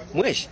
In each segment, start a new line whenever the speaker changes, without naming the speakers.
Mwesh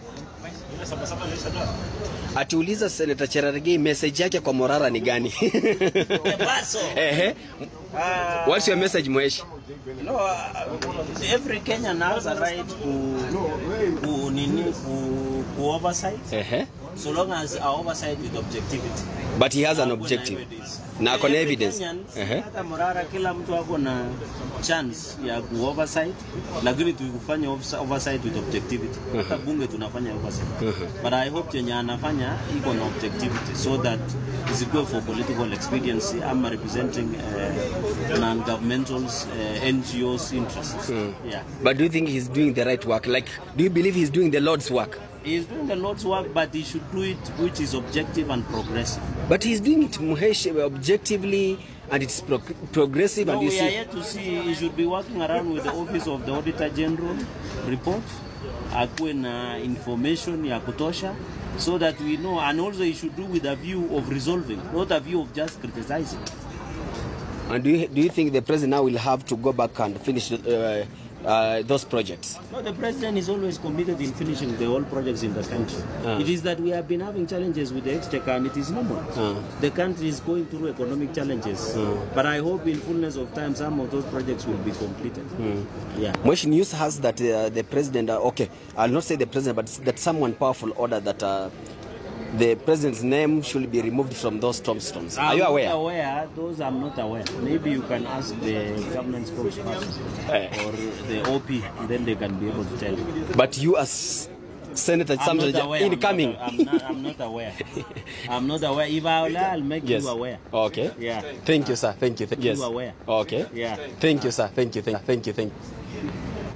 atiuliza Senator Cherargei message yake kwa Morara ni gani? Ehe.
Uh,
What's your message Mwesh?
no, uh, every Kenyan has a right to, to, nini, to, to oversight
Ehe.
so long as our oversight with objectivity.
But he has an
Ako na
objective.
evidence.
Na ako na
Every
evidence.
Kenyan,
Ehe.
hata Morara kila mtu ako na chance ya ku oversight lakini tukufanya ofisa- oversight with objectivity. Hata bunge tunafanya oversight. But I hope chenye anafanya iko na objectivity so that isikuwe for political expediency ama representing uh, non-governmentals uh, NGOs interests. Yeah.
But do you think he's doing the right work? Like, do you believe he's doing the Lord's work?
He is doing the Lord's work, but he should do it which is objective and progressive.
But he's doing it Muhesh objectively and it's pro- progressive
No,
and you
we are
see.
yet to see he should be working around with the office of the auditor general report akuwe na information ya kutosha so that we know and also he should do with a view of resolving not a view of just criticizing
And do you, do you think the president now will have to go back and finish uh, uh, those projects?
no, the president is always committed in finishing the whole projects in the country
Ah.
it is that we have been having challenges with the exchequer and it is normal
Ah.
the country is going through economic challenges but i hope in fullness of time some of those projects will be completed yeah
Mwesh News has that uh, the president, uh, okay, I'll not say the president, but that someone powerful ordered that uh, the president's name should be removed from those tombstones. Are
I'm
you
not
aware?
aware. Those I'm not aware. Maybe you can ask the government spokesperson
Eh.
or the OP, and then they can be able to tell you.
But you as Senator
I'm
Samson
not aware.
incoming.
I'm not, I'm not, I'm not aware. I'm not aware. If I will, I'll make
yes.
you aware.
Okay.
Yeah.
Thank you, sir. Thank you. Th- yes.
aware.
Okay.
Yeah.
Thank you, sir. Thank you. Thank you. Thank you. Thank you.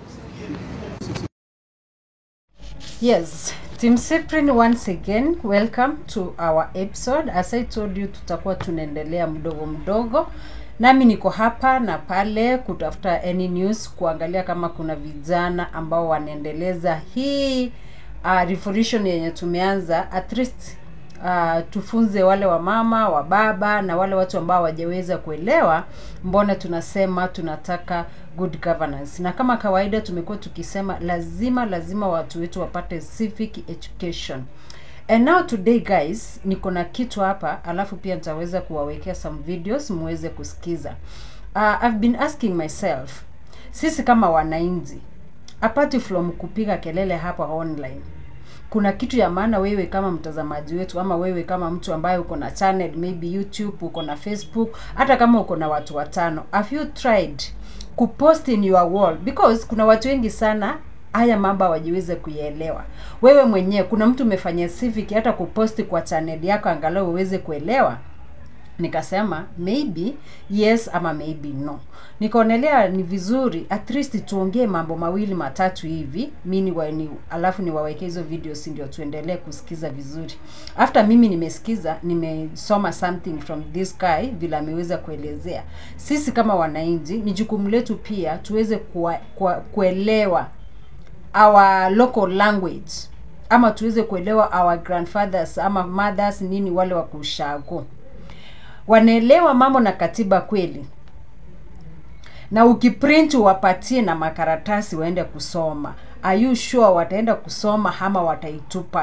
Yes, Team Cyprian once again, welcome to our episode. As I told you, tutakuwa tunaendelea mdogo mdogo. Nami niko hapa na pale kutafuta any news, kuangalia kama kuna vijana ambao wanaendeleza hii uh, revolution yenye tumeanza at least uh, tufunze wale wa mama wa baba na wale watu ambao hawajaweza kuelewa mbona tunasema tunataka good governance na kama kawaida tumekuwa tukisema lazima lazima watu wetu wapate civic education and now today guys niko na kitu hapa alafu pia nitaweza kuwawekea some videos muweze kusikiza uh, i've been asking myself sisi kama wananchi apart from kupiga kelele hapa online kuna kitu ya maana wewe kama mtazamaji wetu ama wewe kama mtu ambaye uko na channel maybe youtube uko na facebook hata kama uko na watu watano have you tried kupost in your wall because kuna watu wengi sana haya mambo hawajiweze kuyaelewa wewe mwenyewe kuna mtu umefanya civic hata kuposti kwa channel yako angalau uweze kuelewa nikasema maybe yes ama maybe no nikaonelea ni vizuri at least tuongee mambo mawili matatu hivi mini wa, ni, alafu niwaweke hizo videos ndio tuendelee kusikiza vizuri after mimi nimesikiza nimesoma something from this guy vile ameweza kuelezea sisi kama wananchi ni jukumu letu pia tuweze kuwa, kuwa, kuelewa our local language ama tuweze kuelewa our grandfathers ama mothers nini wale wa kushago wanaelewa mambo na katiba kweli na ukiprint uwapatie na makaratasi waende kusoma are you sure wataenda kusoma ama wataitupa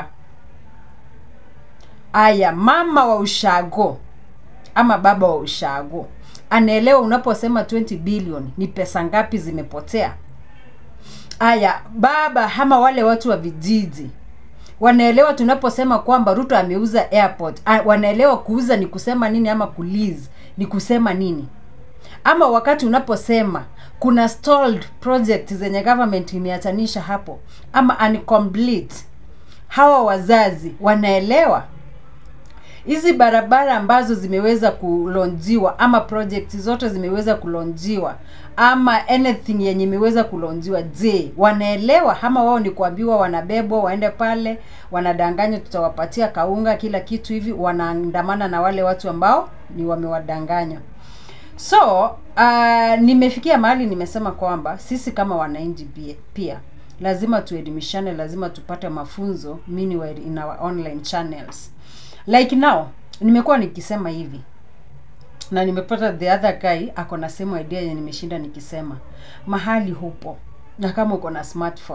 aya mama wa ushago ama baba wa ushago anaelewa unaposema 20 billion ni pesa ngapi zimepotea aya baba ama wale watu wa vijiji wanaelewa tunaposema kwamba ruto ameuza airport ah, wanaelewa kuuza ni kusema nini ama kulease ni kusema nini ama wakati unaposema kuna stalled project zenye government imeachanisha hapo ama incomplete hawa wazazi wanaelewa hizi barabara ambazo zimeweza kulonjiwa ama project zote zimeweza kulonjiwa ama anything yenye imeweza kulonjiwa je wanaelewa ama wao ni kuambiwa wanabebwa waende pale wanadanganywa tutawapatia kaunga kila kitu hivi wanaandamana na wale watu ambao ni wamewadanganya so uh, nimefikia mahali nimesema kwamba sisi kama wananchi pia, pia lazima tuelimishane lazima tupate mafunzo meanwhile in our online channels like now nimekuwa nikisema hivi na nimepata the other guy ako na same idea yenye nimeshinda nikisema mahali hupo na kama uko na smartphone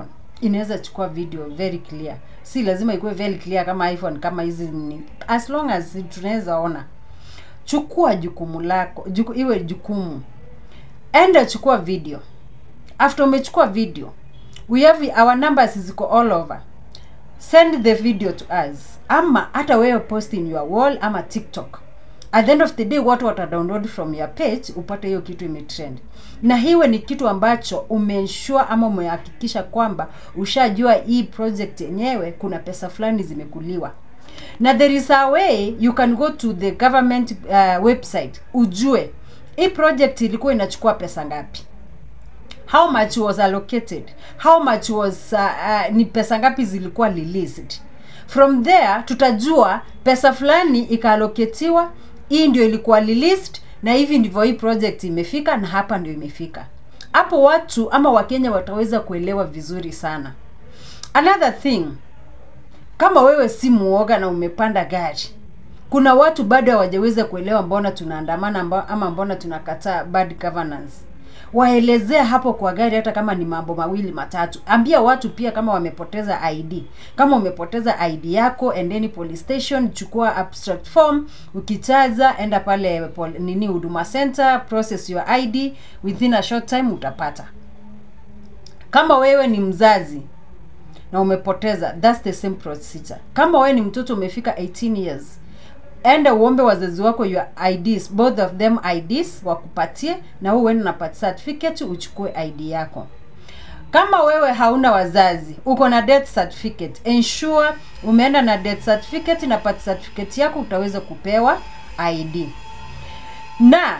inaweza chukua video very clear si lazima ikuwe very clear kama iphone kama hizi ni as long as tunaweza ona chukua jukumu lako juku, iwe jukumu enda chukua video after umechukua video we have our numbers ziko all over send the video to us ama hata wewe post in your wall ama tiktok at the end of the day watu wata download from your page upate hiyo kitu imetrend na hiwe ni kitu ambacho umeensure ama umehakikisha kwamba ushajua hii project yenyewe kuna pesa fulani zimekuliwa na there is a way you can go to the government uh, website ujue hii project ilikuwa inachukua pesa ngapi how much was allocated how much was uh, uh, ni pesa ngapi zilikuwa released from there tutajua pesa fulani ikaaloketiwa hii ndio ilikuwa released na hivi ndivyo hii project imefika na hapa ndio imefika hapo watu ama wakenya wataweza kuelewa vizuri sana another thing kama wewe si muoga na umepanda gari kuna watu bado hawajaweza kuelewa mbona tunaandamana mba- ama mbona tunakataa bad governance waelezea hapo kwa gari hata kama ni mambo mawili matatu ambia watu pia kama wamepoteza id kama umepoteza id yako endeni police station chukua abstract form ukichaza enda pale pol, nini huduma center process your id within a short time utapata kama wewe ni mzazi na umepoteza that's the same procedure kama wewe ni mtoto umefika 18 years enda uombe wazazi wako your IDs both of them IDs wakupatie na wewe uende na birth certificate uchukue ID yako kama wewe hauna wazazi uko na death certificate ensure umeenda na death certificate na birth certificate yako utaweza kupewa ID na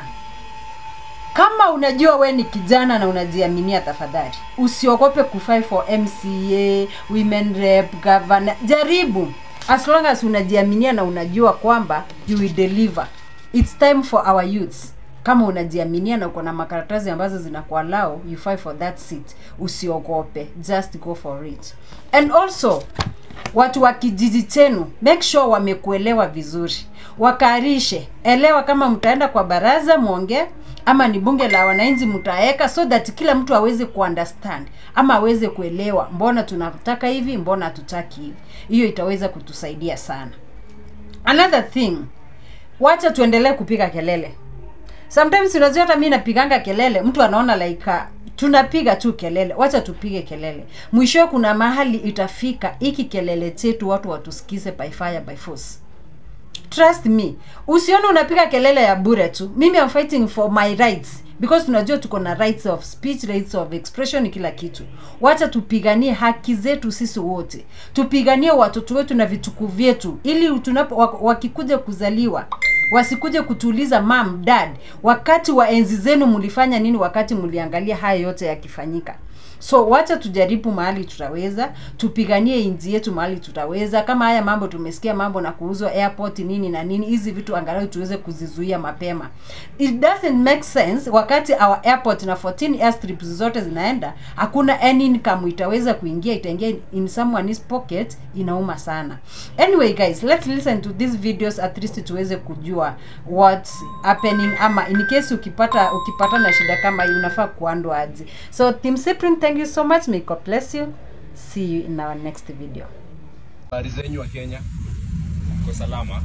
kama unajua we ni kijana na unajiaminia tafadhali usiogope kufai for mca women rep governor jaribu as long as unajiaminia na unajua kwamba you will deliver its time for our youths kama unajiaminia na uko na makaratasi ambazo zinakualao you fight for that seat usiogope just go for it and also watu wa kijiji chenu make sure wamekuelewa vizuri wakarishe elewa kama mtaenda kwa baraza mwongee ama ni bunge la wananchi mtaweka so that kila mtu aweze kuunderstand ama aweze kuelewa mbona tunataka hivi mbona hatutaki hivi hiyo itaweza kutusaidia sana another thing wacha tuendelee kupiga kelele sometimes unajua hata mi napiganga kelele mtu anaona like uh, tunapiga tu kelele wacha tupige kelele mwishowe kuna mahali itafika hiki kelele chetu watu watusikize by fire by force trust me usione unapiga kelele ya bure tu mimi am fighting for my rights because tunajua tuko na rights of speech rights of expression kila kitu wacha tupiganie haki zetu sisi wote tupiganie watoto wetu na vitukuu vyetu ili tunapo wak- wakikuja kuzaliwa wasikuje kutuuliza mam dad wakati wa enzi zenu mlifanya nini wakati mliangalia haya yote yakifanyika so wacha tujaribu mahali tutaweza tupiganie inji yetu mahali tutaweza kama haya mambo tumesikia mambo na kuuzwa airport nini na nini hizi vitu angalau tuweze kuzizuia mapema it doesn't make sense wakati our airport na 14 airstrips zote zinaenda hakuna any income itaweza kuingia itaingia in someone's pocket inauma sana anyway guys let's listen to these videos at least tuweze kujua what's happening ama in case ukipata ukipata na shida kama hii unafaa kuandwa aje so team Cyprian, thank you so much may god bless you see you in our next video
habari zenyu wa Kenya, mko salama?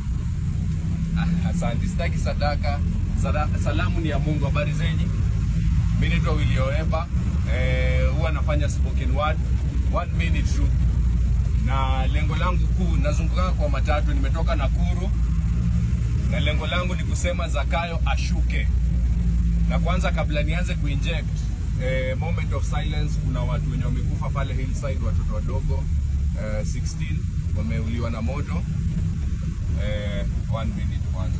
Ah, Asante, sitaki sadaka. Sada, salamu ni ya Mungu. Habari zenyu? Mimi naitwa Willy Oemba, eh, huwa nafanya spoken word, one minute tu, na lengo langu kuu, nazunguka kwa matatu, nimetoka Nakuru na lengo langu ni kusema Zakayo ashuke. Na kwanza kabla nianze kuinject eh, moment of silence, kuna watu wenye wamekufa pale Hillside, watoto wadogo eh, 16 wameuliwa na moto eh, one minute kwanza.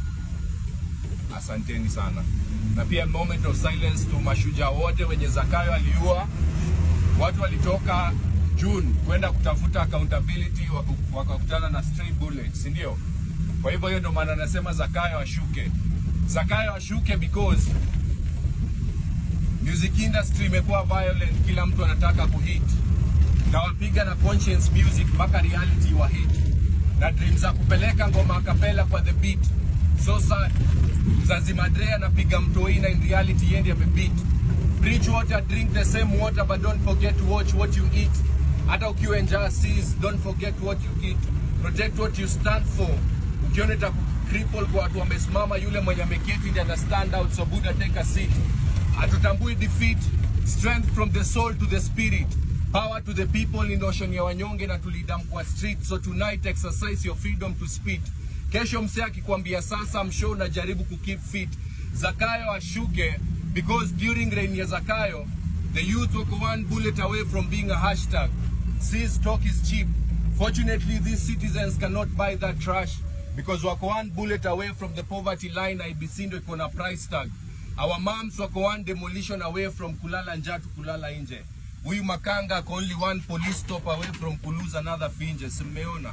Asanteni sana, na pia moment of silence tu mashujaa wote wenye Zakayo aliua. Watu walitoka June kwenda kutafuta accountability, waku- wakakutana na stray bullets, si ndio? Kwa hivyo hiyo ndio maana nasema Zakayo ashuke. Zakayo ashuke because music industry imekuwa violent, kila mtu anataka kuhit na wapiga na conscience music mpaka reality wa hit na dream za kupeleka ngoma akapela kwa the beat. So sa Zazi Madre anapiga mtoi na in reality yeye ndiye amebeat. preach water drink the same water but don't forget to watch what you eat hata ukiwa njaa seas don't forget what you eat protect what you stand for ukiona ita cripple kwa watu wamesimama yule mwenye ameketi ndiye ana stand out so buddha take a seat hatutambui defeat strength from the soul to the spirit power to the people in ocean ya wanyonge na tulidam kwa street so tonight exercise your freedom to speak kesho msee akikwambia sasa mshow unajaribu kukeep fit zakayo ashuke because during reign ya zakayo the youth were one bullet away from being a hashtag Sees talk is cheap fortunately these citizens cannot buy that trash because wako one bullet away from the poverty line ibc ndo iko na price tag our moms wako one demolition away from kulala njaa to kulala nje huyu makanga ako only one police stop away from kulose another finje simeona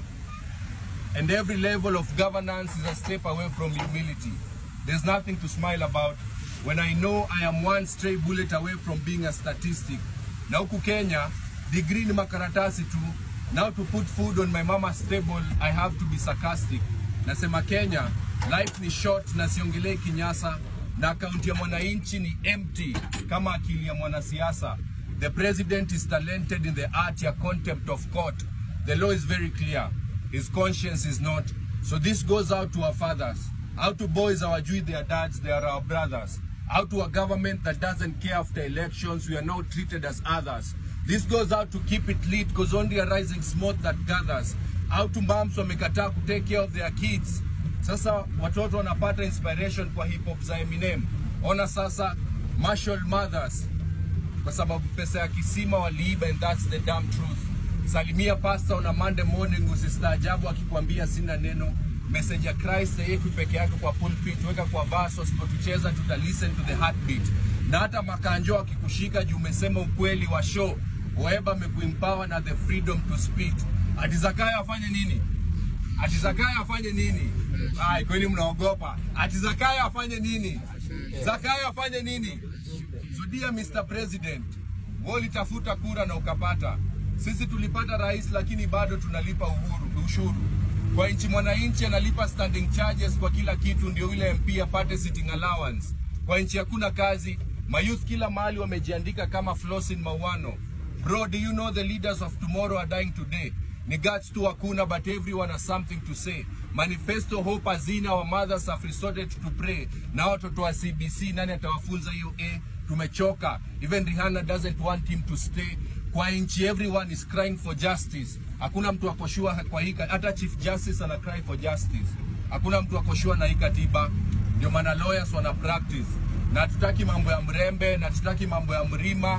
and every level of governance is a step away from humility. There's nothing to smile about when I know I am one stray bullet away from being a statistic. Na huku Kenya, degree ni makaratasi tu. Now to put food on my mama's table, I have to be sarcastic. Nasema Kenya, life ni short na siongelei kinyasa na akaunti ya mwananchi ni empty kama akili ya mwanasiasa. The president is talented in the art ya contempt of court. The law is very clear. His conscience is not. So this goes out to our fathers. Out to boys hawajui their dads, they are our brothers. Out to a government that doesn't care after elections, we are now treated as others. This goes out to keep it lit because only a rising smoke that gathers. Out to moms wamekataa ku take care of their kids. Sasa watoto wanapata inspiration kwa hip hop za Eminem. Ona sasa martial mothers kwa sababu pesa ya kisima waliiba and that's the damn truth. Salimia pastor on a Monday morning, usistaajabu akikwambia sina neno. Message ya Christ haiwekwi peke yake kwa pulpit, weka kwa verse, usipotucheza tuta listen to the heartbeat. Na hata makanjo akikushika juu umesema ukweli wa show, Weba amekuempower na the freedom to speak. Ati Zakayo afanye nini? Ati Zakayo afanye nini? Ai, kweli mnaogopa. Ati Zakayo afanye nini? Zakayo afanye nini? So dear Mr. President, wewe ulitafuta kura na ukapata. Sisi tulipata rais lakini bado tunalipa uhuru, ushuru. Kwa nchi mwananchi analipa standing charges kwa kila kitu ndio yule MP apate sitting allowance. Kwa nchi hakuna kazi, mayouth kila mahali wamejiandika kama Flosin Mawano. Bro, do you know the leaders of tomorrow are dying today? Ni guts tu hakuna but everyone has something to say. Manifesto hope hazina, our mothers have resorted to pray. Na watoto wa CBC nani atawafunza hiyo A? Tumechoka. Even Rihanna doesn't want him to stay. Kwa nchi everyone is crying for justice. Hakuna mtu akoshua kwa hii hata Chief Justice ana cry for justice. Hakuna mtu akoshua na hii katiba. Ndio maana lawyers wana practice. Na tutaki mambo ya mrembe na tutaki mambo ya mrima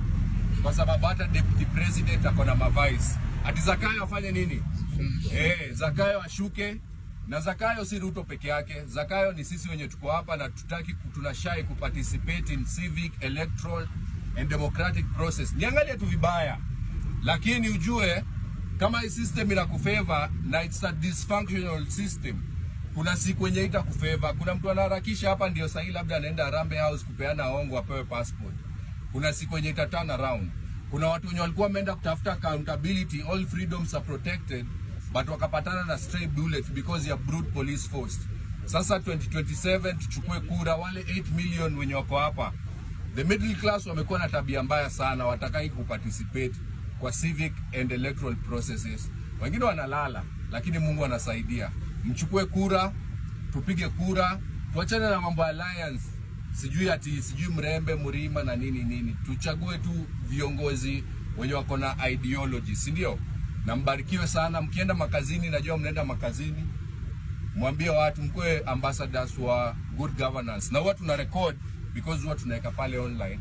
kwa sababu hata deputy president ako na mavice. Ati Zakayo afanye nini? Eh, Zakayo ashuke na Zakayo si Ruto peke yake. Zakayo ni sisi wenye tuko hapa na tutaki tunashai kuparticipate in civic, electoral and democratic process. Niangalie tu vibaya, lakini ujue kama hii system inakufavor na it's a dysfunctional system, kuna siku yenye itakufavor. Kuna mtu anaharakisha hapa, ndio sahi labda anaenda Harambee House kupeana hongo apewe passport. Kuna siku yenye ita turn around. Kuna watu wenye walikuwa wameenda kutafuta accountability, all freedoms are protected, but wakapatana na stray bullet because ya brute police force. Sasa 2027 tuchukue kura, wale 8 million wenye wako hapa The middle class wamekuwa na tabia mbaya sana, watakai kuparticipate kwa civic and electoral processes. Wengine wanalala, lakini Mungu anasaidia. Mchukue kura, tupige kura, tuachane na mambo ya alliance, sijui ati sijui mrembe mrima na nini nini. Tuchague tu viongozi wenye wako na ideology, si ndio? Na mbarikiwe sana. Mkienda makazini, najua mnaenda makazini, mwambie watu mkwe ambassadors wa good governance, na huwa tuna record because huwa tunaweka pale online,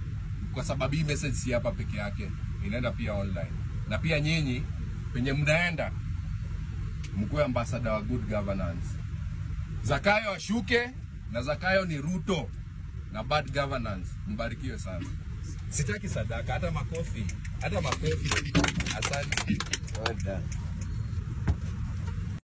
kwa sababu hii message si hapa peke yake, inaenda pia online. Na pia nyinyi penye mnaenda, mkuwe ambassador wa good governance. Zakayo ashuke, na Zakayo ni Ruto na bad governance. Mbarikiwe sana. Sitaki sadaka, hata makofi, hata makofi. Asante.
Well done.